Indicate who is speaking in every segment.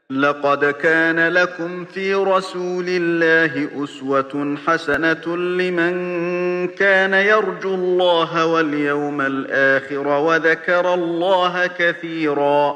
Speaker 1: لقد كان لكم في رسول الله أسوة حسنة لمن كان يرجو الله واليوم الآخر وذكر الله كثيرا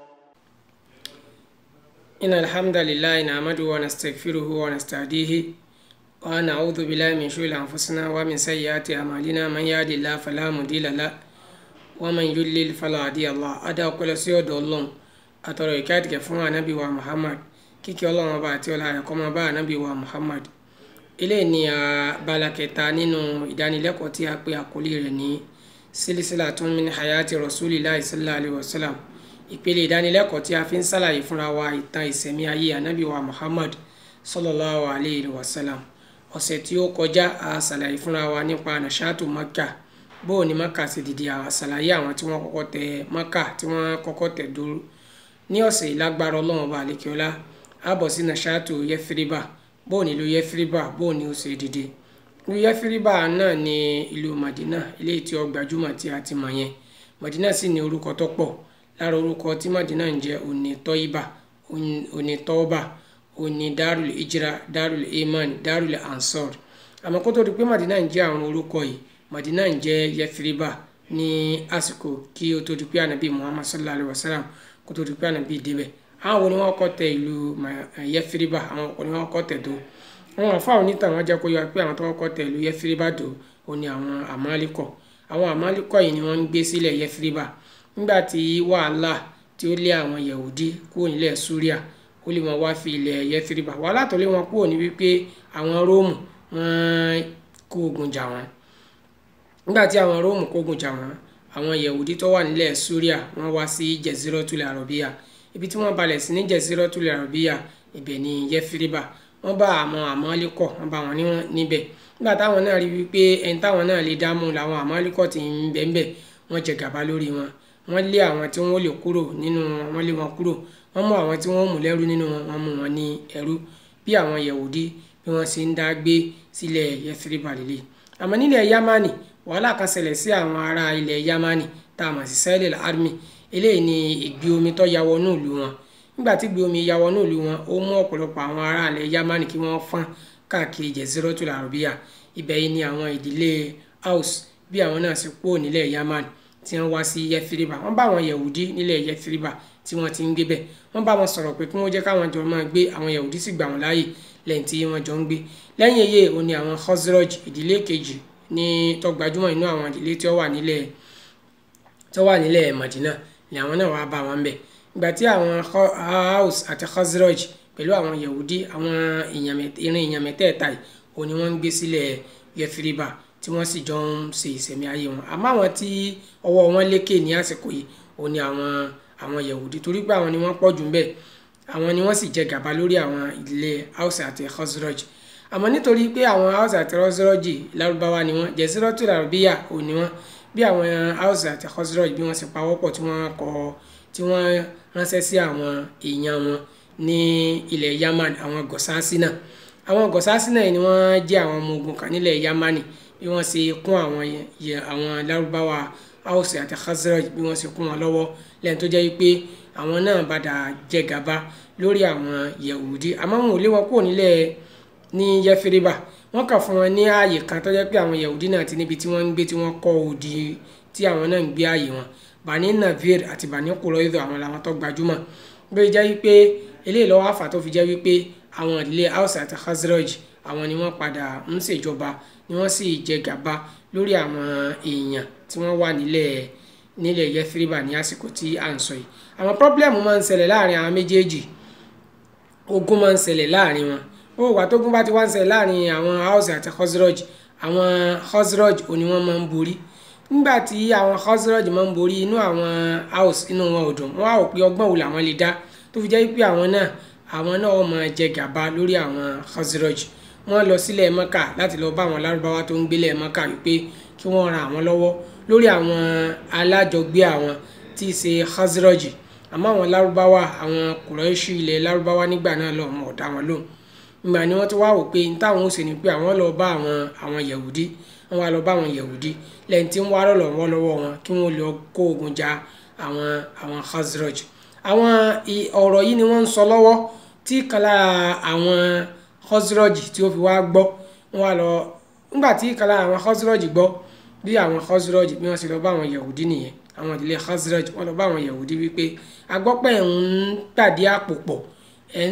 Speaker 2: إن الحمد لله نعمده ونستغفره ونستهديه ونعوذ بالله من شرور أنفسنا ومن سيئات أعمالنا من يهد الله فلا مضل له ومن يضلل فلا هادي له أدعو كل سيد الله atọrọ ìkẹ́ àtìkẹ́ fún anabi wa muhammad kíkẹ́ ọlọ́run ọba àti ọlá rẹ̀ kó máa bá anabi wa muhammad eléyìí ni abala kẹta nínú ìdánilẹ́kọ̀ọ́ tí a pè àkọlé rẹ̀ ní sílísílà tún min hayati rasulillahi sallallahu alayhi wa sallam ìpele ìdánilẹ́kọ̀ọ́ tí a fi ń sàlàyé fúnra wa ìtàn ìsẹ̀mí ayé anabi wa muhammad sallallahu alayhi wa sallam ọ̀sẹ̀ tí ó kọjá a sàlàyé fúnra wa nípa nàṣàtù makka bóò ní makka sì dìde a sàlàyé àwọn tí wọ́n kọ́kọ́ tẹ makka tí wọ́n kọ́kọ́ tẹ dúró ní ọ̀sẹ̀ ìlágbára ọlọ́run ọba àlekèọ́lá àbọ̀ sí nàṣàtò yẹfiriba bóò ní ìlú yẹfiriba bóò ní ó ṣe dìde ìlú yẹfiriba náà ní ìlú madina eléyìí tí ó gbajúmọ̀ tí a ti mọ̀ yẹn madina sì ní orúkọ tó pọ̀ lára orúkọ tí madina ń jẹ́ òní tọ́yìbà òní tọ́ọ̀bà òní darul ijra darul iman darul ansor àmọ́ kó tó di pé madina ń jẹ́ àwọn orúkọ yìí madina ń jẹ́ yẹfiriba ní àsìkò kí ó tó di pé ànábì muhammad sallallahu alayhi wa sallam kótó di pé ànábì débẹ̀ àwọn wo ni wọ́n kọ́ tẹ ìlú yẹfiriba àwọn wo ni wọ́n kọ́ tẹ̀ tó àwọn àfáà onítàn wọn jẹ́ kó yọ pé àwọn tó kọ́ tẹ ìlú yẹfiriba tó ó ní àwọn àmàlíkọ̀ àwọn àmàlíkọ̀ yìí ni wọ́n ń gbé sílẹ̀ yẹfiriba nígbà tí wàhálà tí ó lé àwọn yahudi kúrò nílẹ̀ suria ó lè wọn wá fi ilẹ̀ yẹfiriba wàhálà tó lé wọn kúrò ní wípé àwọn róòmù wọ́n kó ogun jà wọ́n nígbà tí àwọn róòmù kó ogun jà wọ́n àwọn yahudi tó wà nílẹ̀ suria wọ́n wá sí jeziratul arabiya ibi tí wọ́n balẹ̀ sí ní jeziratul arabiya ibẹ̀ ní yẹfiriba wọ́n bá àwọn àmọ́líkọ̀ wọ́n bá wọn níbẹ̀ nígbà táwọn náà rí wípé ẹni táwọn náà lè dámú làwọn àmọ́líkọ̀ ti ń bẹ́ńbẹ́ wọ́n jẹ gàba lórí wọn wọ́n lé àwọn tí wọ́n lè kúrò nínú wọn wọ́n lé wọn kúrò wọ́n mú àwọn tí wọ́n mú lẹ́rú nínú wọn wọ́n mú wọn ní ẹrú bí àwọn yahudi bí wọ́n ṣe ń dá gbé sílẹ̀ yẹfiriba lélẹ̀ àmọ́ nílẹ̀ yamani wàhálà kan ṣẹlẹ̀ sí àwọn ará ilẹ̀ yamani tá a mọ̀ sí sẹ́lẹ̀ army eléyìí ni ìgbé omi tó ya wọnú ìlú wọn nígbà tí ìgbé omi ya wọnú ìlú wọn ó mú ọ̀pọ̀lọpọ̀ àwọn ará ilẹ̀ yamani kí wọ́n fọ́n káàkiri jeziratul arabiya ibẹ̀ yìí ni àwọn ìdílé house bí àwọn náà sì kúrò nílẹ̀ yamani tí wọ́n wá sí yẹfiriba wọ́n bá àwọn yahudi nílẹ̀ yẹfiriba tí wọ́n ti ń gbé bẹ̀ wọ́n bá wọn sọ̀rọ̀ pé kí wọ́n jẹ́ káwọn jọ máa gbé àwọn yahudi sì gbà wọ́n láàyè lẹ́yìn tí wọ́n jọ ń gbé lẹ́yìn èyí òun ni àwọn khosroj ìdílé kejì ní tó gbajúmọ̀ inú àwọn ìdílé tí ó wà nílẹ̀ tó wà nílẹ̀ Madina ni àwọn náà wàá bá wọn bẹ̀ ìgbà tí àwọn Haus àti Khazraj pẹ̀lú àwọn Yahudi àwọn irin èèyàn mẹ́tẹ̀ẹ̀ta yìí òun ni wọ́n ń gbé sílẹ̀ Yẹfiriba tí wọ́n sì jọ ń ṣe ìsẹ̀mí ayé wọn àmọ́ àwọn tí ọwọ́ wọn lékè ní àsìkò yìí òun ni àwọn àwọn Yahudi torí pé àwọn ni wọ́n pọ̀ jù ń bẹ̀ àwọn ni wọ́n sì jẹ gàba lórí àwọn ìdílé Haus àti Khazraj àmọ́ nítorí pé àwọn house àti khosrọ́jì lárúbáwá ni wọ́n jẹ̀sírọ́tù làrúbíyà ò ní wọ́n bí àwọn house àti khosrọ́jì bí wọ́n sì pawọ́pọ̀ tí wọ́n kọ tí wọ́n ránṣẹ́ sí àwọn èèyàn wọn ní ilẹ̀ yaman àwọn gọ̀sánsínà àwọn gọ̀sánsínà yìí ni wọ́n jẹ́ àwọn ọmọ ogun kan nílẹ̀ yamani bí wọ́n ṣe kún àwọn àwọn lárúbáwá house àti khosrọ́jì bí wọ́n ṣe kún wọn lọ́wọ́ lẹ́yìn tó jẹ́ pé àwọn náà padà jẹ gàba lórí àwọn yahudi àmọ́ wọn ò lé wọn kúrò nílẹ̀ ní yẹfiriba wọn kà fún wọn ní ààyè kan tó jẹ́ pé àwọn yahudi náà ti níbi tí wọ́n ń gbé tí wọ́n kọ́ òdì tí àwọn náà ń gbé ààyè wọn bani navir àti bani kuroido àwọn làwọn tó gbajúmọ̀ bí ó jẹ́ wípé eléyìí lọ́wọ́ àfà tó fi jẹ́ wípé àwọn ìdílé house àti khazraj àwọn ni wọ́n padà ń ṣèjọba ni wọ́n sì jẹ gàba lórí àwọn èèyàn tí wọ́n wà nílẹ̀ nílẹ̀ yẹfiriba ní àsìkò tí à ń sọ yìí àwọn pọ́blẹ́mù máa ń ṣẹlẹ̀ láàrin àwọn méjèèjì ogun máa ń ṣẹlẹ̀ láàrin wọn ó wà tógun bá ti wá ń ṣẹlẹ̀ láàrin àwọn house àti khosroj àwọn khosroj òní wọ́n máa ń borí nígbà tí àwọn khosroj máa ń borí inú àwọn house inú wọn ò dùn wọ́n á rò pé ọgbọ́n wo làwọn lè dá tó fi jẹ́ pé àwọn náà àwọn náà wọ́n máa jẹ gàba lórí àwọn khosroj wọ́n lọ sílẹ̀ mọ́kà láti lọ bá àwọn lárúbáwá tó ń gbélé mọ́kà wípé kí wọ́n ran àwọn lọ́wọ́ lórí àwọn alájọgbé àwọn tí í ṣe khosroj àmọ́ àwọn lárúbáwá àwọn kùrẹ́ṣù ilẹ̀ lárúbáwá nígbà náà lọ́ọ́ mọ̀ ọ̀dá wọn lóhùn ìgbà ni wọ́n ti wá wò pé ní táwọn ó ṣe ni pé àwọn lọ bá àwọn àwọn yahudi wọ́n wá lọ bá àwọn yahudi lẹ́yìn tí ń wá lọ́lọ́ wọn lọ́wọ́ wọn kí wọ́n lọ kó ogun ja àwọn àwọn khazraj àwọn ọ̀rọ̀ yìí ni wọ́n ń sọ lọ́wọ́ tí kan lára àwọn Khazraj tí ó fi wá gbọ́ wọ́n wá lọ nígbà tí kan lára àwọn Khazraj gbọ́ bí àwọn Khazraj bí wọ́n sì lọ bá àwọn Yahudi nìyẹn àwọn ìdílé Khazraj wọ́n lọ bá àwọn Yahudi wípé agbọ́pẹ́ ń pàdé àpò pọ̀ ẹ̀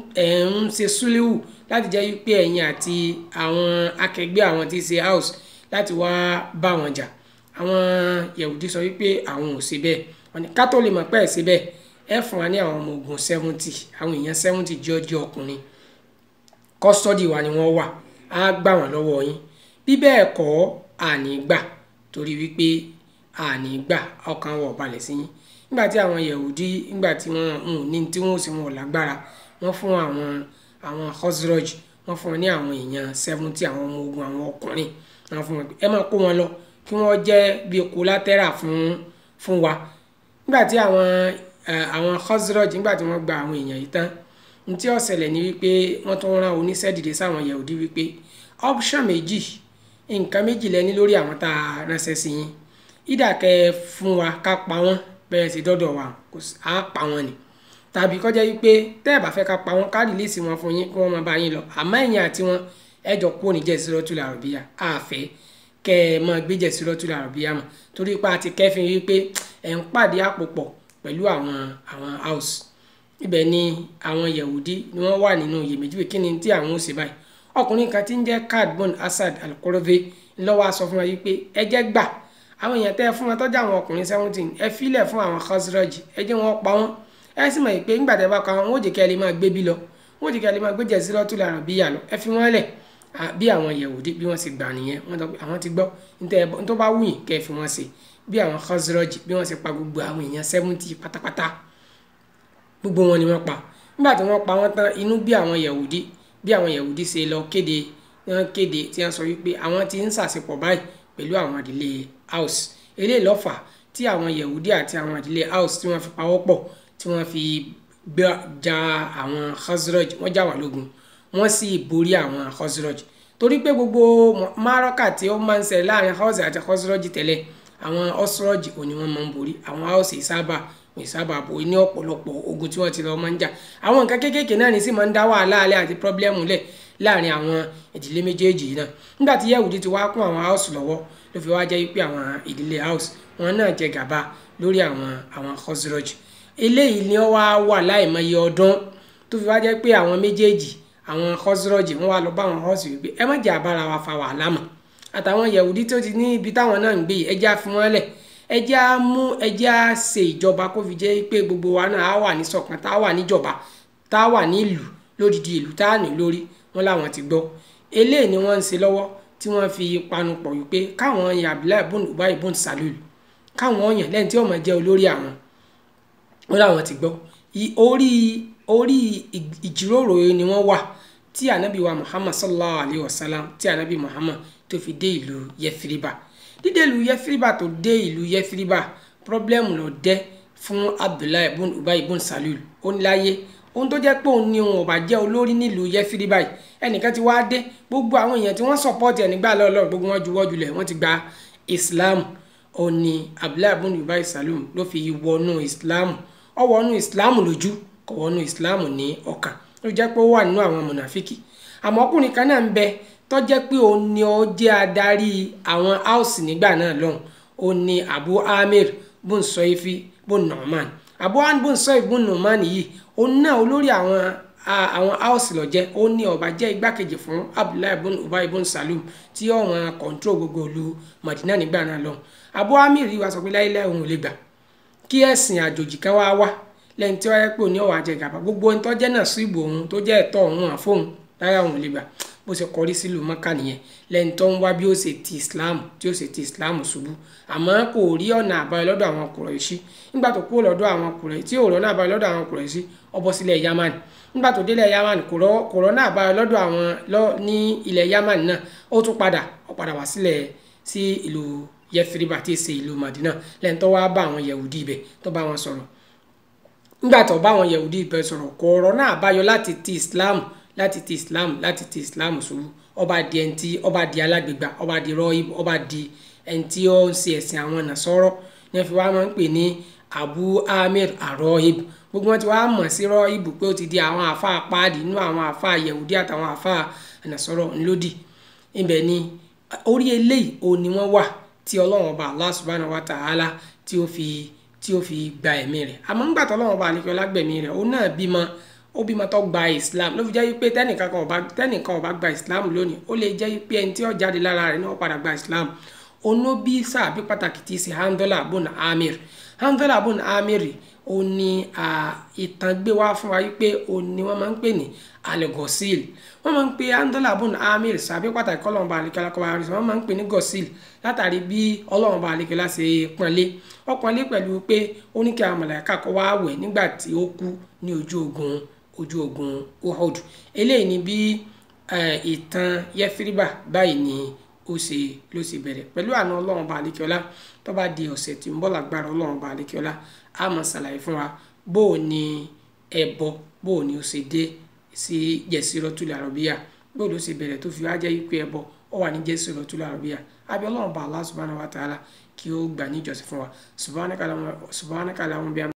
Speaker 2: ń ṣe súléwù láti jẹ́ wípé ẹ̀yin àti àwọn akẹgbẹ́ àwọn tí ń ṣe house láti wá bá wọn jà àwọn Yahudi sọ wípé àwọn ò ṣe bẹ́ẹ̀ wọ́n ní ká tó lè mọ̀ pé ẹ̀ ṣe bẹ́ẹ̀ ẹ fún wa ní àwọn ọmọ ogun seventy àwọn èèyàn seventy jẹ́ ọjọ́ ọkùnrin kọ́sítọ́dì wa ni wọ́n wà á gbà wọ́n lọ́wọ́ yín bí bẹ́ẹ̀ kọ́ àní gbà torí wípé àní gbà ọkàn wọ̀ balẹ̀ sí yín nígbà tí àwọn Yahudi nígbà tí wọ́n ń ní tí wọ́n sì wọ́n lágbára wọ́n fún àwọn àwọn Khazraj wọ́n fún wọn ní àwọn èèyàn seventy àwọn ọmọ ogun àwọn ọkùnrin wọ́n fún wọn ẹ máa kó wọn lọ kí wọ́n jẹ́ bíi collateral fún fún wa nígbà tí àwọn àwọn Khazraj nígbà tí wọ́n gba àwọn èèyàn yìí tán ní tí ó ṣẹlẹ̀ ní wípé wọ́n tún rán oníṣẹ́ dìde sáwọn Yahudi wípé option méjì nǹkan méjì lẹ́ni lórí àwọn tá a ránṣẹ́ sí yín ìdàkẹ́ fún wa ká pa wọ́n bẹ́ẹ̀ sì dọ́dọ̀ wa á pa wọ́n ni tàbí kọjá wípé tẹ́ ẹ̀ bá fẹ́ ká pa wọ́n ká rìlíìsì wọn fún yín kí wọ́n máa bá yín lọ àmọ́ ẹ̀yin àti wọn ẹ jọ kúrò ní Jaziratul Arabia àfẹ́ kẹ́ ẹ máa gbé Jaziratul Arabia mọ̀ torí pé a ti kẹ́fìn wípé ẹ̀ ń pàdé àpò pọ̀ pẹ̀lú àwọn àwọn house ibẹ̀ ni àwọn Yahudi ni wọ́n wà nínú iyèméjì pé kí ni tí àwọn ò ṣe báyìí ọkùnrin kan tí ń jẹ́ Kad bon Asad al-Qurazi ńlọ́wọ́ aṣọ fún wa yìí pé ẹ jẹ́ gbà àwọn èèyàn tẹ́ ẹ fún wọn tọ́jú àwọn ọkùnrin seventeen ẹ filẹ̀ fún àwọn Khazraj ẹ jẹ́ wọn pa wọ́n ẹ sì mọ̀ pé ńgbà tẹ́ bá pa wọn wọ́n ò jẹ́ kí ẹ lè máa gbé bí lọ wọ́n ò jẹ́ kí ẹ lè máa gbé Jaziratul Arabia lọ ẹ fi wọ́n lẹ̀ bí àwọn Yahudi bí wọ́n sì gbà nìyẹn wọ́n tọ́ pé àwọn ti gbọ́ nítorí bá wù yín kẹ́ ẹ fi wọ́n ṣe bí àwọn Khazraj bí wọ́n sì pa gbogbo àwọn èèyàn seventy pátápátá gbogbo wọn ni wọ́n pa nígbà tí wọ́n pa wọ́n tán inú bí àwọn Yahudi bí àwọn Yahudi ṣe lọ kéde wọ́n kéde tí wọ́n sọ wípé àwọn ti ń ṣàṣepọ̀ báyìí pẹ̀lú àwọn ìdílé house eléyìí ló fà tí àwọn Yahudi àti àwọn ìdílé house tí wọ́n fi pawọ́ pọ̀ tí wọ́n fi ja àwọn Khazraj wọ́n jà wọ́n lógun wọ́n sì borí àwọn Khazraj torí pé gbogbo márọ́kà tí ó máa ń ṣẹlẹ̀ láàrin house àti Khazraj tẹ́lẹ̀ àwọn Khazraj òní wọ́n máa ń borí àwọn house ìsábà ìsábà bò ní ọ̀pọ̀lọpọ̀ ogun tí wọ́n ti lọ máa ń jà àwọn nǹkan kéékèèké náà ní sì máa ń dá wàhálà alẹ́ àti pọ́blẹ́mù lẹ̀ láàrin àwọn ìdílé méjèèjì náà nígbà tí Yahudi ti wá kún àwọn house lọ́wọ́ ló fi wá jẹ́ pé àwọn ìdílé house wọn náà jẹ gàba lórí àwọn àwọn Khazraj eléyìí ni wọ́n wá wà láìmọye ọdún tó fi wá jẹ́ pé àwọn méjèèjì àwọn Khazraj wọn wá lọ bá àwọn house wípé ẹ má jẹ́ àbára wa fa wàhálà mọ́ àtàwọn Yahudi tó ti ní ibi táwọn náà ń gbé yìí ẹ jẹ́ àfi wọ́n lẹ̀ ẹ jẹ́ á mú ẹ jẹ́ á ṣe ìjọba kó fi jẹ́ pé gbogbo wa náà á wà ní ṣọ̀kan tá a wà níjọba tá a wà nílùú lódìdí ìlú tá a ní lórí wọn làwọn ti gbọ́ eléyìí ni wọ́n ń ṣe lọ́wọ́ tí wọ́n fi panu pọ̀ wípé káwọn yan Abdullahi ibn Ubay ibn Salul káwọn yàn lẹ́yìn tí ó máa jẹ́ olórí àwọn wọn làwọn ti gbọ́ orí orí ìjíròrò ni wọ́n wà tí anabi wa Muhammad sallallahu alayhi wa sallam tí anabi Muhammad tó fi dé ìlú Yẹfiriba dídé ìlú Yẹfiriba tó dé ìlú Yẹfiriba pírọ́blẹ́mù ló dé fún Abdullahi ibn Ubay ibn Salul ó ní láyé ohun tó jẹ́ pé òun ni òun ọba jẹ́ olórí nílùú Yẹfiriba yìí ẹnìkan ti wá dé gbogbo àwọn èèyàn tí wọ́n sọ̀pọ́ọ̀tì ẹ̀ nígbà lọ́lọ́ gbogbo wọn juwọ́ julẹ̀ wọ́n ti gba Islam ó ní Abdullahi ibn Ubay Salul ló fi wọnú Islam ó wọnú Islam lójú kò wọnú Islam ní ọkàn ló jẹ́ pé ó wà nínú àwọn mọ̀nàfíkì àmọ́ ọkùnrin kan náà ń bẹ tó jẹ́ pé òun ni ó jẹ́ adarí àwọn house nígbà náà lọ́hùn ó ní Abu Amir bun Soifi bun Nu'man Abu Amir bun Soifi bun Nu'man yìí òun náà olórí àwọn àwọn house ló jẹ́ ó ní ó bá jẹ́ igbákejì fún Abdullahi bun Ubay bun Salul tí ó wọn control gbogbo ìlú Madina nígbà náà lọ́hùn Abu Amir yìí wá sọ pé láyé òun ò lè gbà kí ẹ̀sìn àjòjì kan wá wá lẹ́yìn tí wọ́n yẹ pé òní ọ̀wà àjẹgàba gbogbo ohun tó jẹ́ náà sí ìbò òun tó jẹ́ ẹ̀tọ́ òun àfóhùn lára òun lè gbà bó ṣe kọrí sílùú mọ́kà nìyẹn lẹ́yìn tó ń wá bí ó ṣe ti islam tí ó ṣe ti islam ṣubú àmọ́ kò rí ọ̀nà àbáyọ lọ́dọ̀ àwọn Kùrẹ́ṣì nígbà tó kúrò lọ́dọ̀ àwọn Kùrẹ́ṣì tí ò rọ́nà àbáyọ lọ́dọ̀ àwọn Kùrẹ́ṣì ó bọ́ sílẹ̀ yamani nígbà tó délẹ̀ yamani kò rọ́nà àbáyọ lọ́dọ̀ àwọn ní ilẹ̀ yamani náà ó tún padà ó padà wá sílẹ̀ sí ìlú Yẹfiriba tí ì ṣe ìlú Madina lẹ́yìn tó wá bá àwọn Yahudi ibẹ̀ tó bá wọn sọ̀rọ̀ nígbà tó bá àwọn yahudi ibẹ̀ sọ̀rọ̀ kò ọ̀rọ̀ náà báyọ láti ti islam láti ti islam láti ti islam ṣubú ọba di ẹni tí ọba di alágbègbà ọba di rọ́ọ̀ib ọba di ẹni tí ó ń ṣe ẹ̀sìn àwọn nàṣọ́rọ́ ní fi wá máa ń pè ní abu amir arohib gbogbo wọn ti wá mọ̀ sí rohib pé ó ti di àwọn àfa páàdì nínú àwọn àfa yehudi àtàwọn àfa ànàsọ̀rọ̀ ńlódì ibẹ̀ ni orí eléyìí òun ni wọ́n wà tí ọlọ́run ọba allah subhanahu wa ta'ala tí ó fi tí ó fi gba ẹ̀mí rẹ̀ àmọ́ ńgbà tó ọlọ́run ọba àlekẹ́ ọlágbẹ̀mí rẹ̀ òun náà bímọ ó bímọ tó gba islam ló fi jẹ́ pé tẹ́nìkan kan ọba tẹ́nìkan ọba gba islam lónìí ó lè jẹ́ pé ẹni tí ó jáde lára rẹ̀ náà padà gba islam ono bí sáàbí pàtàkì tí í ṣe handola bun amir handola bun amir ó ní ìtàn gbé wá fún wa wípé ó ní wọ́n máa ń pè ní alegosil wọ́n máa ń pè handola bun amir sáàbí pàtàkì ọlọ́run bá àlekẹ́lá kọ́ wa rí wọ́n máa ń pè ní gosil látàrí bí ọlọ́run bá àlekẹ́lá ṣe pọ́nlé ó pọ́nlé pẹ̀lú pé ó ní kí àwọn mọ̀lẹ́ká kọ́ wá wẹ̀ nígbà tí ó kú ní ojú ogun ojú ogun uhud eléyìí ni bí ìtàn yẹfiriba báyìí ni ó ṣe ló ṣe bẹ̀rẹ̀ pẹ̀lú àna ọlọ́run ọba àlekíọ́lá tó bá di ọ̀sẹ̀ tí ń bọ̀ lágbára ọlọ́run ọba àlekíọ́lá a máa ṣàlàyé fún wa bó o ní ẹbọ bó o ní o ṣe dé sí jẹ̀sírọ́tùlẹ̀ àrọ̀bíyà bó o ló ṣe bẹ̀rẹ̀ tó fi wá jẹ́ wípé ẹbọ ó wà ní jẹ̀sírọ́tùlẹ̀ àrọ̀bíyà àbí ọlọ́run ọba Allah subhanahu wa ta'ala kí ó gbà níjọsìn fún wa subhanaka Allahumma